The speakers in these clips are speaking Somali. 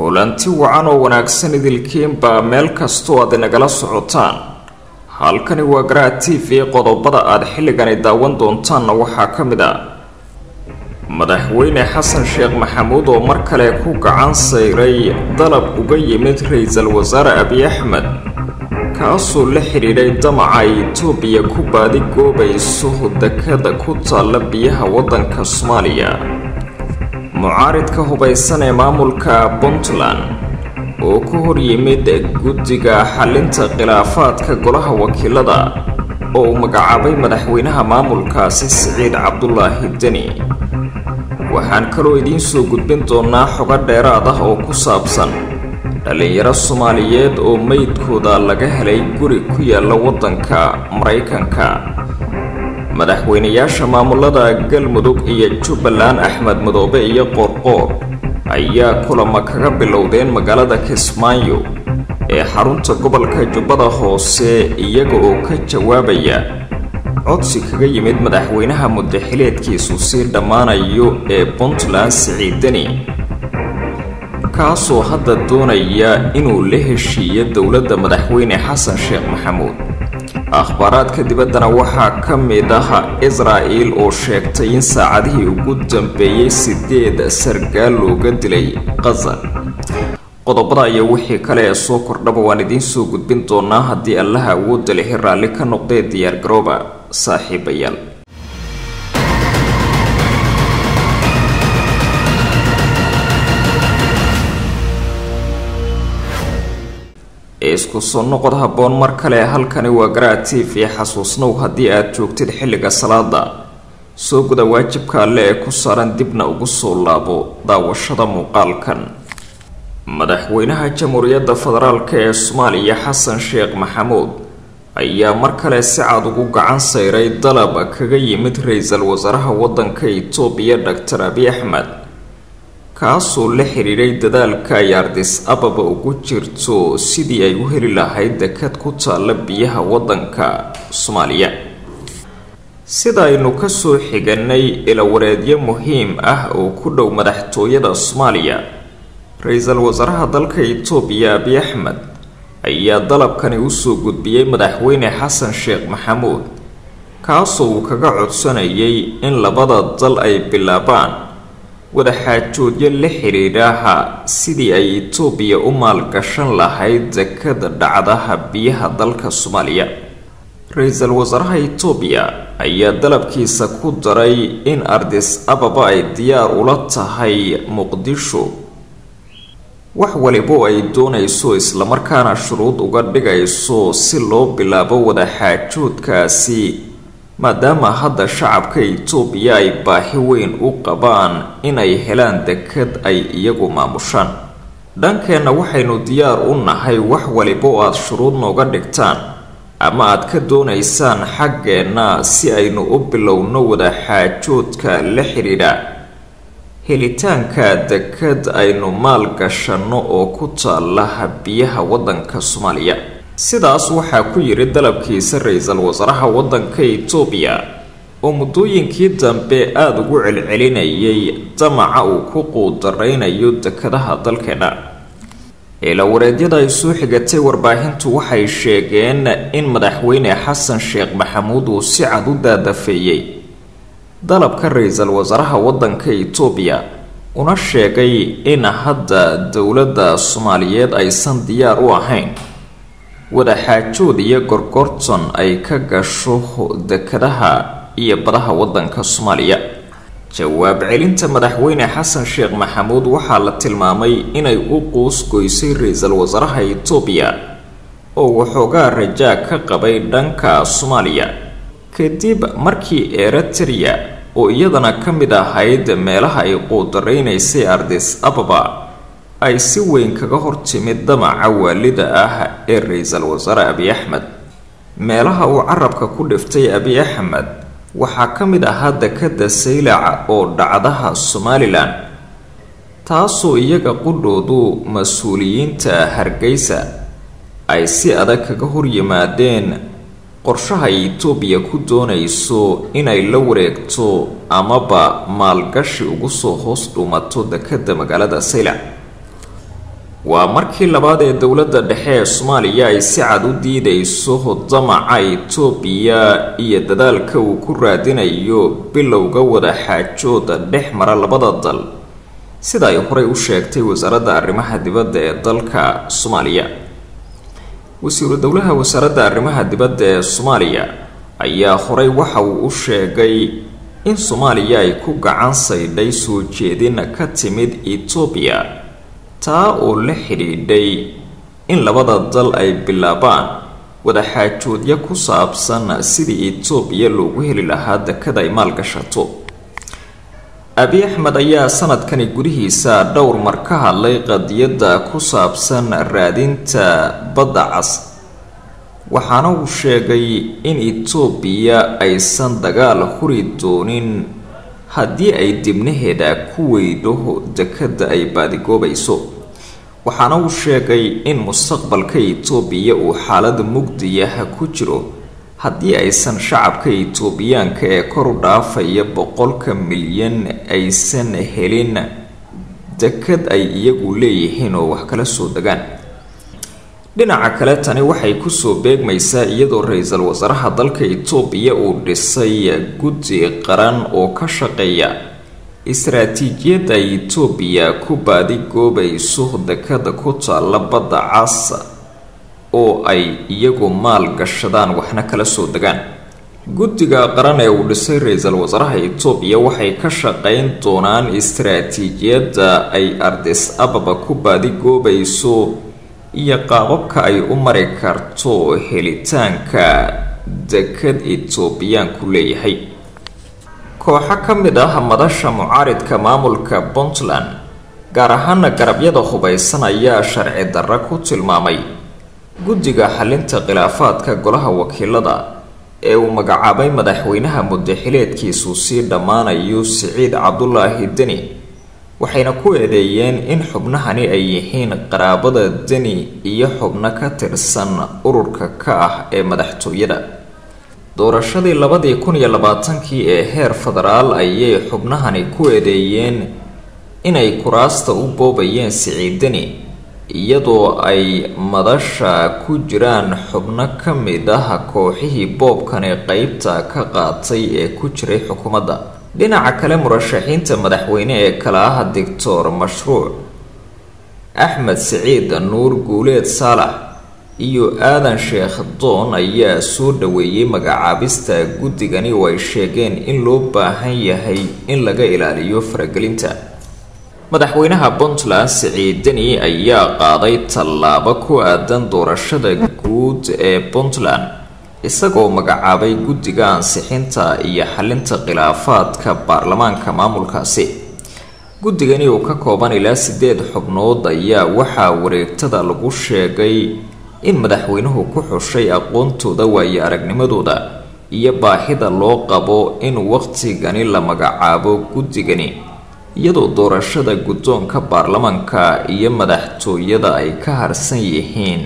kulanti wacan oo wanaagsan idilkiinbaa meel kastoo aad inagala socotaan halkani waa garaha t v qodobada aad xilligani daawan doontaanna waxaa ka mid ah madaxweyne xasan sheekh maxamuud oo mar kale ku gacan sayray dalab uga yimid ra-iisul wasaare abiy axmed kaasoo la xidhiidhay damaca ay itoobiya ku baadi goobayso dekada ku taalla biyaha waddanka soomaaliya mucaaridka hubaysan ee maamulka puntland oo ka hor yimid guddiga xalinta khilaafaadka golaha wakiilada oo uu magacaabay madaxweynaha maamulkaasi siciid cabdulaahi deni waxaan kaloo idiin soo gudbin doonaa xogo dheeraad ah oo ku saabsan dhallinyaro soomaaliyeed oo meydkooda laga helay guri ku yaalla waddanka maraykanka madaxweynayaasha maamulada galmudug iyo jubbaland axmed madoobe iyo qoorqoor ayaa kulamo kaga bilowdeen magaalada kismaayo ee xarunta gobolka jubbada hoose iyaga oo ka jawaabaya codsi kaga yimid madaxweynaha mudaxileedkiisu sii dhammaanayo ee puntland siciidani kaasoo hadda doonaya inuu la heshiiyo dowladda madaxweyne xasan sheekh maxamuud akhbaaraadka dibaddana waxaa ka mid ah israa'il oo sheegtay in saacadihii ugu dambeeyey sideed sargaal looga dilay qaza qodobada iyo wixii kale ee soo kordhaba waan idiin soo gudbin doonaa haddii allaha awoodda lihi raalli ka noqdee diyaargarooba saaxiibayaal isku soo noqod habboon mar kale halkani waa garaa t v xasuusnow haddii aad joogtid xilliga salaada soo guda waajibka alle ee ku saaran dibna ugu soo laabo daawashada muuqaalkan madaxweynaha jamhuuriyadda federaalk ee soomaaliya xasan sheekh maxamuud ayaa mar kale si cad ugu gacan sayray dalab kaga yimid ra-iisul wasaaraha waddanka itoobiya doctor abiy axmed kaasoo la xidhiidhay dadaalka ay ardis ababa ugu jirto sidii ay u heli lahayd dekad ku taalla biyaha waddanka soomaaliya sida aynu kasoo xiganay ilawareedyo muhiim ah oo ku dhow madaxtooyada soomaaliya ra-iisul wasaaraha dalka itoobiya abiy axmed ayaa dalabkani usoo gudbiyey madaxweyne xasan sheekh maxamuud kaasoo uu kaga codsanayay in labada dal ay bilaabaan wadaxaajoodyo la xidhiidhaaha sidii ay itoobiya u maalgashan lahayd dekada dhacdaha biyaha dalka soomaaliya ra-iisul wasaaraha itoobiya ayaa dalabkiisa ku daray in ardis ababa ay diyaar ula tahay muqdisho wax walibo ay doonayso islamarkaana shuruud uga dhigayso si loo bilaabo wadaxaajoodkaasi maadaama hadda shacabka itoobiya ay baahi weyn u qabaan inay helaan dekad ay iyagu maamushaan dhankeenna waxaynu diyaar u nahay wax walibo aad shuruud nooga dhigtaan ama aad ka doonaysaan xaggeenna si aynu u bilowno wadaxaajoodka la xidhiidha helitaanka dekad aynu maal gashanno oo ku taalla biyaha waddanka soomaaliya sidaas waxaa ku yidhi dalabkiisa ra-iisul wasaaraha waddanka itoobiya oo muddooyinkii dambe aada ugu celcelinayay damaca uu ku quudaraynayo dekadaha dalkeenna eelawareedyada ay soo xigatay warbaahintu waxay sheegeen in madaxweyne xasan sheekh maxamuud uu si cad u daadafeeyey dalabka ra-iisul wasaaraha waddanka itoobiya una sheegay in hadda dowladda soomaaliyeed aysan diyaar u ahayn wadaxaajood iyo gorgorton ay ka gasho dekadaha iyo badaha waddanka soomaaliya jawaab celinta madaxweyne xasan sheekh maxamuud waxaa la tilmaamay inay u quus goysay ra-iisul wasaaraha itoobiya oo waxoogaa rajaa ka qabay dhanka soomaaliya kadib markii eritrea oo iyadana ka mid ahayd meelaha ay quudaraynaysay ardis ababa ay si weyn kaga hortimid damaca waalida ah ee ra-iisul wasaare abiy axmed meelaha uu carabka ku dhiftay abiy axmed waxaa ka mid ahaa dekada saylac oo dhacdaha somalilan taasoo iyaga qudhoodu mas-uuliyiinta hargeysa ay si adag kaga horyimaadeen qorshaha ay itoobiya ku doonayso inay la wareegto amaba maalgashi ugu soo hoos dhuumato dekada magaalada saylac waa markii labaad ee dowladda dhexe ee soomaaliya ay si cad u diidayso damaca itoobiya iyo dadaalka uu ku raadinayo bilowga wadaxaajooda dhex mara labada dal sida ay horey u sheegtay wasaaradda arrimaha dibadda ee dalka soomaaliya wasiiru dowlaha wasaaradda arrimaha dibadda ee soomaaliya ayaa horey waxa uu u sheegay in soomaaliya ay ku gacan saydhay soo jeedin ka timid etoobiya taa oo la xidhiidhay in labada dal ay bilaabaan wadaxaajoodyo ku saabsan sidii etoobiya loogu heli lahaa dekada ay maalgashato abi axmed ayaa sanadkani gudihiisa dhowr mar ka hadlay qadiyadda ku saabsan raadinta badda cas waxaana uu sheegay in etoobiya aysan dagaal huri doonin haddii ay dibnaheeda ku weydo dekada ay baadigoobayso waxaana uu sheegay in mustaqbalka etoobiya uu xaalada mugdiyaha ku jiro haddii aysan shacabka etoobiyaanka ee kor u dhaafaya boqolka milyan aysan helin dekad ay iyagu leeyihiin oo wax kala soo degaan dhinaca kale tani waxay kusoo beegmaysaa iyadoo ra-iisul wasaaraha dalka etoobiya uu dhisay guddi qaran oo ka shaqeeya istaraatiijiyadda ay etoobiya ku baadigoobayso dekada ku taalla badda cas oo ay iyagu maal gashadaan waxna kala soo degaan guddiga qaran ee uu dhisay ra-iisul wasaaraha etoobiya waxay ka shaqeyn doonaan istaraatiijiyadda ay ardis ababa ku baadigoobayso iyo qaababka ay u mari karto helitaanka dekad etoobiyaanku leeyahay kooxo ka mid ah madasha mucaaridka maamulka puntland gaar ahaana garabyada hubaysan ayaa sharci darro ku tilmaamay guddiga xalinta khilaafaadka golaha wakiilada ee uu magacaabay madaxweynaha muddaxileedkiisu sii dhammaanayo siciid cabdulaahi deni waxayna ku eedeeyeen in xubnahani ay yihiin qaraabada deni iyo xubno ka tirsan ururka ka ah ee madaxtooyada doorashadii labadii kun iyo labaatankii ee heer federaal ayay xubnahani ku eedeeyeen inay kuraasta u boobayeen siciid deni iyadoo ay madasha ku jiraan xubno ka mid ah kooxihii boobkani qeybta ka qaatay ee ku jiray xukuumadda dhinaca kale murashaxiinta madaxweyne ee kala ah doctor mashruuc axmed siciid nuur guuleed saalax iyo aadan sheekh doon ayaa soo dhaweeyey magacaabista guddigani oo ay sheegeen in loo baahan yahay in laga ilaaliyo faragelinta madaxweynaha puntland siciid deni ayaa qaaday tallaabo ku aadan doorashada guud ee puntland isagoo magacaabay guddiga ansixinta iyo xalinta khilaafaadka baarlamaanka maamulkaasi guddigani oo ka kooban ilaa sideed xubnood ayaa waxaa wareegtada lagu sheegay in madaxweynuhu ku xushay aqoontooda waayo aragnimadooda iyo baahida loo qabo in waqtigani la magacaabo guddigani iyadoo doorashada guddoonka baarlamanka iyo madaxtooyada ay ka harsan yihiin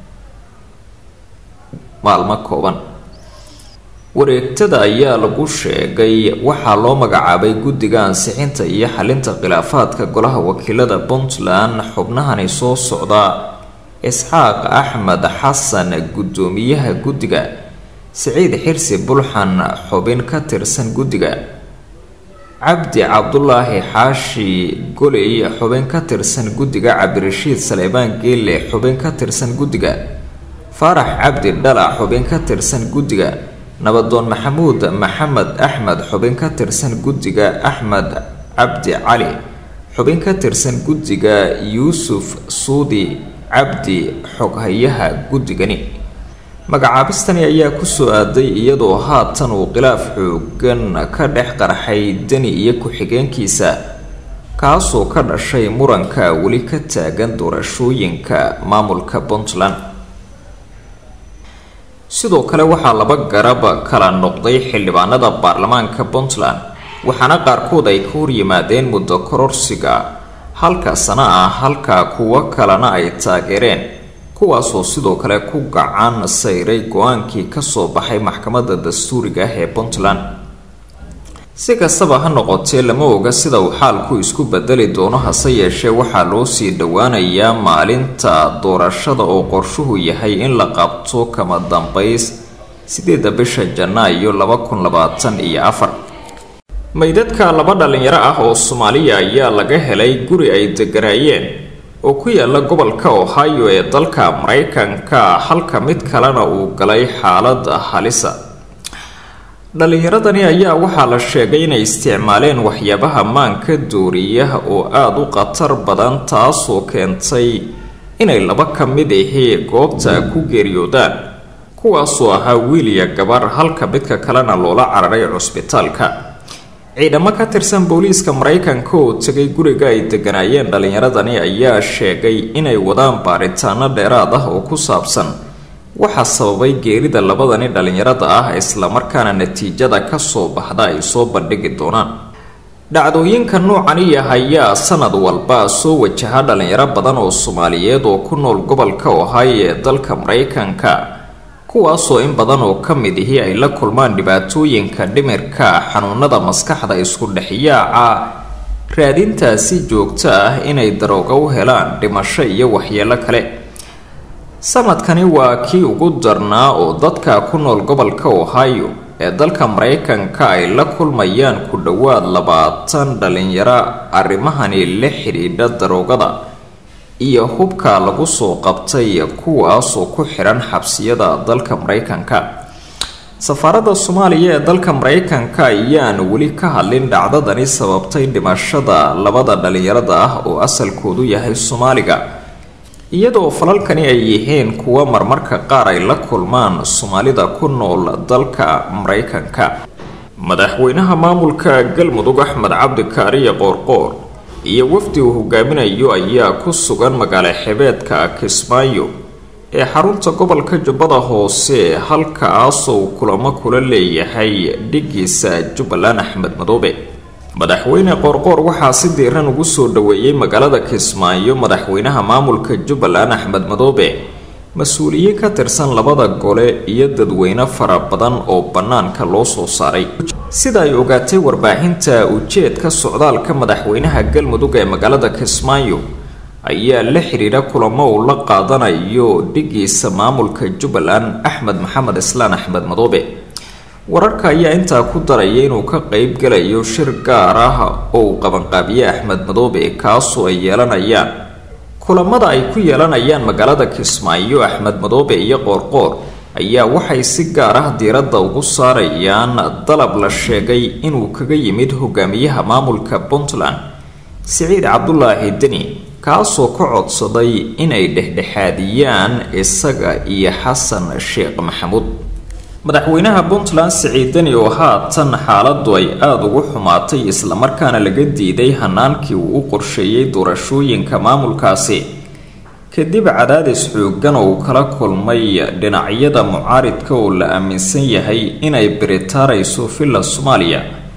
maalmo kooban wareegtada ayaa lagu sheegay waxaa loo magacaabay guddiga ansixinta iyo xalinta khilaafaadka golaha wakiilada puntland xubnahani soo socda isxaaq axmed xasan guddoomiyaha guddiga siciid xirsi bulxan xubin ka tirsan guddiga cabdi cabdulaahi xaashi goley xubin ka tirsan guddiga cabdirashiid saleebaan geelle xubin ka tirsan guddiga faarax cabdi dhala xubin ka tirsan guddiga nabadoon maxamuud maxamed axmed xubin ka tirsan guddiga axmed cabdi cali xubin ka tirsan guddiga yuusuf suudi cabdi xoghayaha guddigani magacaabistani ayaa kusoo aaday iyadoo haatan uu khilaaf xoogan ka dhex qarxay deni iyo ku-xigeenkiisa kaasoo ka dhashay muranka weli ka taagan doorashooyinka maamulka puntland sidoo kale waxaa laba garab kala noqday xildhibaanada baarlamaanka puntland waxaana qaarkood ay ka horyimaadeen muddo kororsiga halka sana ah halka kuwo kalena ay taageereen kuwaasoo sidoo kale ku gacan sayray go-aankii kasoo baxay maxkamadda dastuuriga ah ee puntland si kastaba ha noqotee lama oga sida uu xaalku isku bedeli doono hase yeeshee waxaa loo sii dhowaanayaa maalinta doorashada oo qorshuhu yahay in la qabto kama dambays sideeda bisha janaayo laba kun labaatan iyo afar meydadka laba dhalinyaro ah oo soomaaliya ayaa laga helay guri ay deganaayeen oo ku yaala gobolka ohio ee dalka maraykanka halka mid kalena uu galay xaalad halisa dhalinyaradani ayaa waxaa la sheegay inay isticmaaleen waxyaabaha maanka dooriya oo aada u khatar badan taasoo keentay inay laba ka mid ahii goobta ku geeriyoodaan kuwaasoo ahaa wiiliya gabar halka midka kalena loola cararay cusbitaalka ciidamo ka tirsan booliiska maraykanka oo tegay guriga ay deganaayeen dhalinyaradani ayaa sheegay inay wadaan baaritaano dheeraad ah oo ku saabsan waxaa sababay geerida labadani dhalinyarada ah islamarkaana natiijada kasoo baxda ay soo bandhigi doonaan dhacdooyinka noocani ah ayaa sanad walba soo wajaha dhalinyaro badan oo soomaaliyeed oo ku nool gobolka ohio ee dalka maraykanka kuwaasoo in badan oo ka mid ihi ay la kulmaan dhibaatooyinka dhimirka xanuunada maskaxda isku dhexyaaca raadintaasi joogto ah inay darooga u helaan dhimasho iyo waxyeelo kale sanadkani waa kii ugu darnaa oo dadka ku nool gobolka ohio ee dalka maraykanka ay la kulmayaan ku dhowaad labaatan dhalinyaro arrimahani la xidhiidha daroogada iyo hubka lagu soo qabtay kuwaasoo ku xidhan xabsiyada dalka maraykanka safaaradda soomaaliya ee dalka maraykanka ayaan weli ka hadlin dhacdadani sababtay dhimashada labada dhalinyarada ah oo asalkoodu yahay soomaaliga iyadoo falalkani ay yihiin kuwa marmarka qaar ay la kulmaan soomaalida ku nool dalka maraykanka madaxweynaha maamulka galmudug axmed cabdi kaariye qoorqoor iyo wafdi uu hogaaminayo ayaa ku sugan magaalo xebeedka kismaayo ee xarunta gobolka jubbada hoose halkaasoo uu kulamo kula leeyahay dhigiisa jubbaland axmed madoobe madaxweyne qoorqoor waxaa si diiran ugu soo dhaweeyey magaalada kismaayo madaxweynaha maamulka jubbaland axmed madoobe mas-uuliyiin ka tirsan labada gole iyo dadweyne fara badan oo bannaanka loo soo saaray sida ay ogaatay warbaahinta ujeedka socdaalka madaxweynaha galmudug ee magaalada kismaayo ayaa la xidhiidha kulamo uu la qaadanayo dhigiisa maamulka jubbaland axmed maxamed islaan axmed madoobe wararka ayaa intaa ku daraya inuu ka qeyb galayo shir gaar ah oo uu qabanqaabiye axmed madoobe kaasoo ay yeelanayaan kulamada ay ku yeelanayaan magaalada kismaayo axmed madoobe iyo qoorqoor ayaa waxay si gaar ah diiradda ugu saarayaan dalab la sheegay inuu kaga yimid hogaamiyaha maamulka puntland siciid cabdulaahi deni kaasoo ka codsaday inay dhexdhexaadiyaan isaga iyo xasan sheekh maxamuud madaxweynaha puntland siciid deni oo haatan xaaladu ay aada ugu xumaatay islamarkaana laga diiday hanaankii uu u qorsheeyey doorashooyinka maamulkaasi kadib cadaadis xoogan oo uu kala kulmay dhinacyada mucaaridka oo la aaminsan yahay inay biritaarayso villa soomaaliya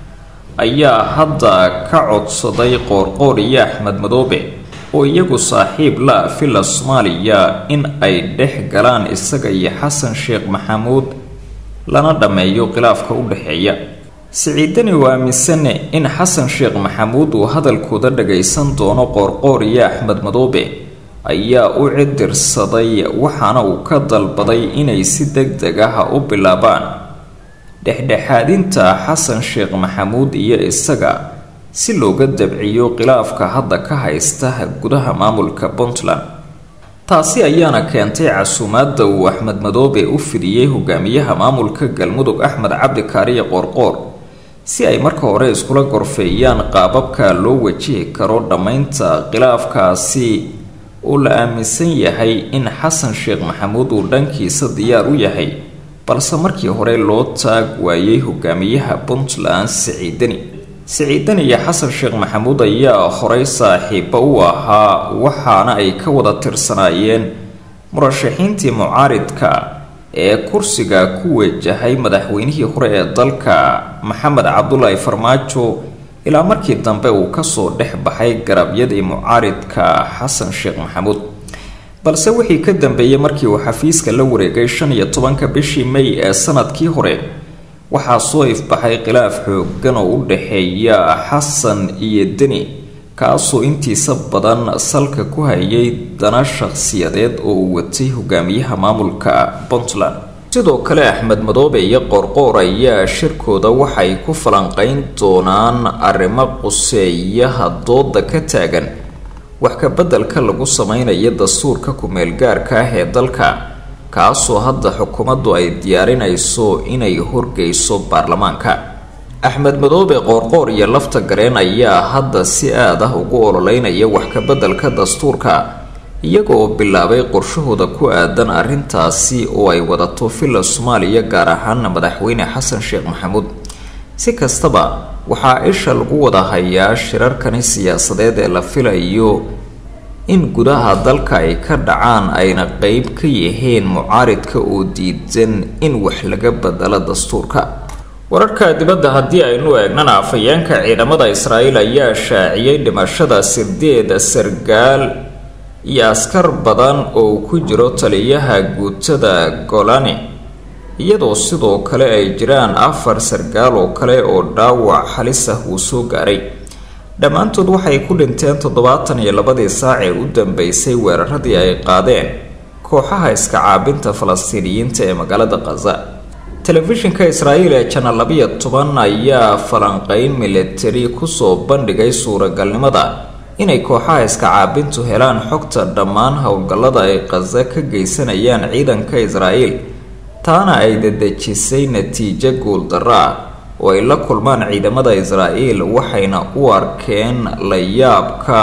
ayaa hadda ka codsaday qoorqoor iyo axmed madoobe oo iyagu saaxiib la villa soomaaliya in ay dhex galaan isaga iyo xasan sheekh maxamuud lana dhammeeyo khilaafka u dhexeeya siciidani oo aaminsan in xasan sheekh maxamuud uu hadalkooda dhagaysan doono qoorqoor iyo axmed madoobe ayaa u cidirsaday waxaana uu ka dalbaday inay si deg deg ah u bilaabaan dhexdhexaadinta xasan sheekh maxamuud iyo isaga si looga dabciyo khilaafka hadda ka haysta gudaha maamulka puntland taasi ayaana keentay casuumaadda uu axmed madoobe u fidiyey hogaamiyaha maamulka galmudug axmed cabdi kaariye qoorqoor si ay marka hore iskula gorfeeyaan qaababka loo wajihi karo dhammaynta khilaafkaasi oo la aaminsan yahay in xasan sheekh maxamuud uu dhankiisa diyaar u yahay balse markii hore loo taag waayey hogaamiyaha puntland siciidani siciidani iyo xasan sheekh maxamuud ayaa horey saaxiibo u ahaa waxaana ay ka wada tirsanaayeen murashaxiintii mucaaridka ee kursiga ku wajahay madaxweynihii hore ee dalka maxamed cabdulaahi farmaajo ilaa markii dambe uu kasoo dhex baxay garabyadii mucaaridka xasan sheekh maxamuud balse wixii ka dambeeyey markii uu xafiiska la wareegay shan iyo tobanka bishii may ee sanadkii hore waxaa soo ifbaxay khilaaf xoogan oo u dhexeeya xasan iyo deni kaasoo intiisa badan salka ku hayay dana shaqsiyadeed oo uu watay hogaamiyaha maamulka puntland sidoo kale axmed madoobe iyo qoorqoor ayaa shirkooda waxay ku falanqeyn doonaan arrimo quseeyaha dooda ka taagan wax ka beddelka lagu sameynayo dastuurka ku-meel gaarka ah ee dalka kaasoo hadda xukuumaddu ay diyaarinayso inay horgeyso baarlamaanka axmed madoobe qoorqoor iyo lafta gareen ayaa hadda si aad ah ugu ololeynaya wax ka beddelka dastuurka iyaga oo bilaabay qorshahooda ku aadan arrintaasi oo ay wadato villa soomaaliya gaar ahaana madaxweyne xasan sheekh maxamuud si kastaba waxaa isha lagu wada hayaa shirarkani siyaasadeed ee la filayo in gudaha dalka ay ka dhacaan ayna qeyb ka yihiin mucaaridka oo diidan in wax laga bedelo dastuurka wararka dibadda haddii aynu eegnana afhayeenka ciidamada israa'iil ayaa shaaciyey dhimashada sideed sargaal iyo askar badan oo ku jiro taliyaha guutada golani iyadoo sidoo kale ay jiraan afar sargaal oo kale oo dhaawac halis ah uu soo gaaray dhammaantood waxay ku dhinteen toddobaatan iyo labadii saac ee u dambeysay weeraradii ay qaadeen kooxaha iska caabinta falastiiniyiinta ee magaalada khaza telefishinka israa'iil ee janal labiyo toban ayaa falanqeyn militari kusoo bandhigay suuragalnimada inay kooxaha iska caabintu helaan xogta dhammaan howlgallada ay khaza ka geysanayaan ciidanka israa'iil taana ay dadejisay natiijo guuldarro ah oo ay la kulmaan ciidamada israa'iil waxayna u arkeen la yaabka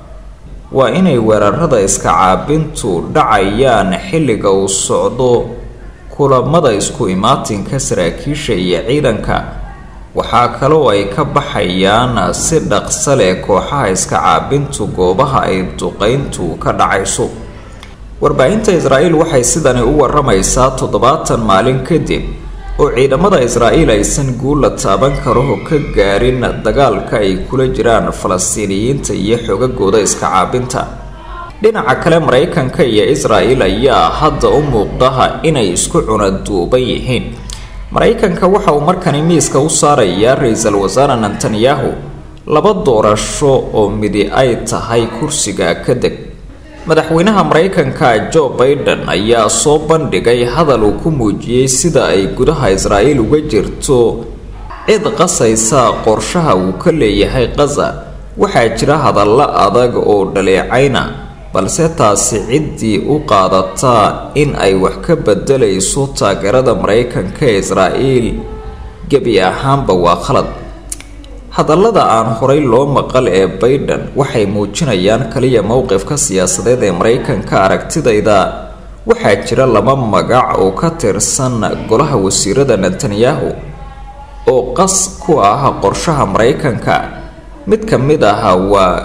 waa inay weerarada iska caabintu dhacayaan xilliga uu socdo kulamada isku imaatinka saraakiisha iyo ciidanka waxaa kaloo ay ka baxayaan si dhaqsa leh kooxaha iska caabintu goobaha ay duqeyntu ka dhacayso warbaahinta israa'iil waxay sidani u waramaysaa toddobaatan maalin kadib oo ciidamada israa'iil aysan guul la taaban karo ka gaarin dagaalka ay kula jiraan falastiiniyiinta iyo xogagooda iska caabinta dhinaca kale maraykanka iyo israa'iil ayaa hadda u muuqdaha inay isku cunaduuban yihiin maraykanka waxa uu markani miiska u saarayaa ra-iisul wasaare netanyahu laba doorasho oo midi ay tahay kursiga ka deg madaxweynaha maraykanka joe baiden ayaa soo bandhigay hadal uu ku muujiyey sida ay gudaha israa'iil uga jirto cid qasaysa qorshaha uu ka leeyahay khaza waxaa jira hadallo adag oo dhaleecayna balse taasi ciddii u qaadataa in ay wax ka bedelayso taageerada maraykanka ee israa'iil gebi ahaanba waa khalad hadallada aan horay loo maqal ee baiden waxay muujinayaan kaliya mowqifka siyaasadeed ee maraykanka aragtidayda waxaa jira laba magac oo ka tirsan golaha wasiirada netanyahu oo qas ku ah qorshaha maraykanka mid ka mid ah waa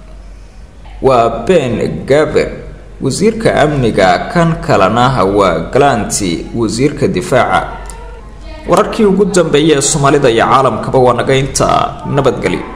waa ben gaber wasiirka amniga kan kalena waa galanti wasiirka difaaca wararkii ugu dambeeyay ee soomaalida iyo caalamkaba waa naga inta nabadgelyo